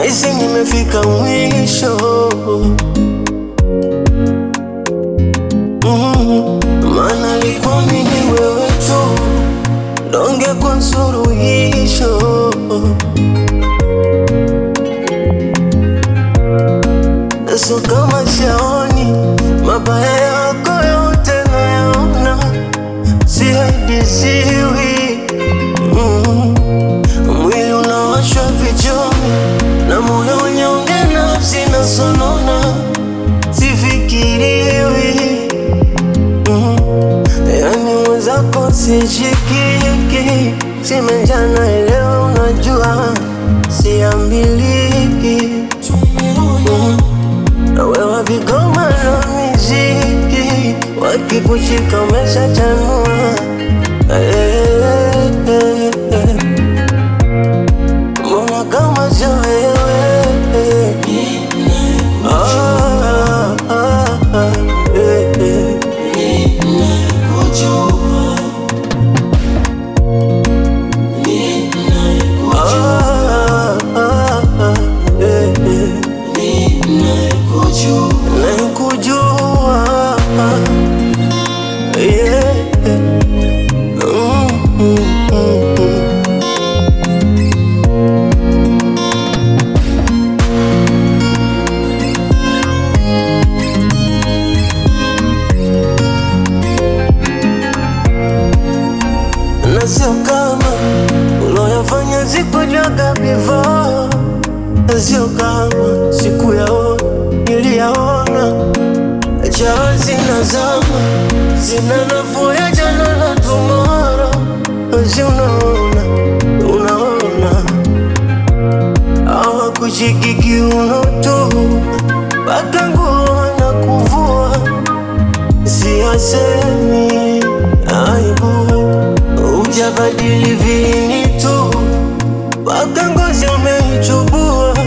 Nahisi nimefika mwisho mm, maana alikuamini wewe tu donge kwa suluhisho So kama shaoni mabaya yako yote nayaona, sihadisiwi mm. Mwili unawashwa vichoni na moyo unyonge, nafsi nasonona, sifikiriwi mm. Yani mwenzako sishikiki, simejana leo, unajua siambiliki mm. Wewe vigoma na miziki wakikushika umeshachanua Eh, eh, eh. Mbona kama sio wewe Ah, ah, ah, eh, eh. Ah, ah, ah, eh, eh. Nakujua yeah. Mm, mm, mm, mm. Na sio kama uloyafanya sikujaga before, na sio kama sikuyaona niliyaona Jahazi na zama zina nafuu ya jana na tomorrow, basi unaona, unaona hawakushiki kiuno tu mpaka nguo na kuvua, siasemi aibu, hujabadili vini tu mpaka ngozi umeichubua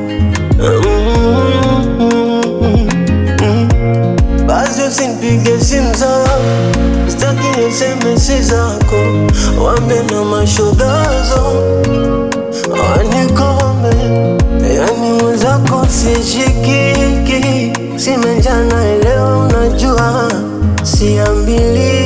mm, mm, mm, mm. Basi usinipige simu zako, sitaki SMS zako, wambe na mashogazo wanikome, yani mwenzako sishikiki, simejana leo, unajua siambiliki